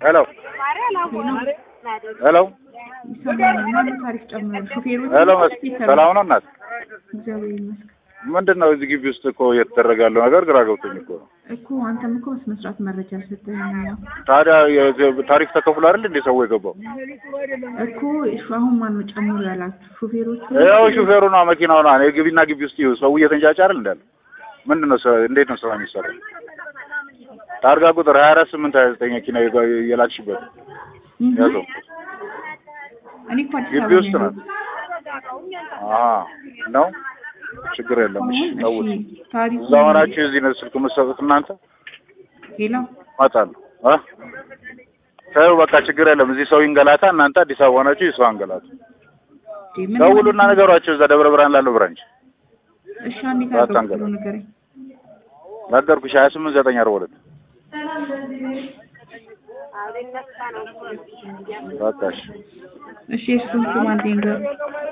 ሄሎ ሄሎ ይሰማል። ታሪፍ ጨምሯል። ሹፌሮች ሄሎ መስ- ሰላም ነው እናት? እግዚአብሔር ይመስገን ምንድን ነው እዚህ ግቢ ውስጥ እኮ እየተደረገ ያለው ነገር ግራ ገብቶኝ እኮ ነው። እኮ አንተም እኮ በስነ ስርዓት መረጃ አልሰጠኝም። ያው ታዲያ የ- ታሪፍ ተከፍሎ አይደል እንዴ ሰው የገባው? እኮ እሺ፣ አሁን ማን ነው ጨምሮ ያላችሁ? ሹፌሮቹ ያው ሹፌሩ ነው መኪናው ነው። እኔ ግቢና ግቢ ውስጥ ይኸው ሰው እየተንጫጫ አይደል እንዳለ። ምንድን ነው ስራ- እንዴት ነው ስራ የሚሰራው? ታርጋ ቁጥር ሀያ አራት ስምንት ሀያ ዘጠኝ መኪና የጋ- የላክሽበት እህ፣ ያዘው እኔ እኮ አዲስ ግቢ አበባ ውስጥ ነው ነው። አዎ ነው ችግር የለም። እሺ አሁን ተውት። እሺ፣ ታሪኩ እዛ ሆናችሁ እዚህ ነው ስልክ የምትሰጡት እናንተ ሌላው እመጣለሁ እ ተይው በቃ ችግር የለም። እዚህ ሰው ይንገላታ፣ እናንተ አዲስ አበባ ሆናችሁ የሰው አንገላቱ። እንዴ፣ ምን ደውሉና ነገሯቸው እዛ ደብረ ብርሃን ላለው ብራንች እሺ፣ አንዴ አታንገላቱ። ታደርጉ ንገረኝ። ነገርኩሽ ሀያ ስምንት ዘጠኝ አርባ ሁለት በቃ እሺ እሺ፣ እሱን ስም አንዴ ንገረኝ።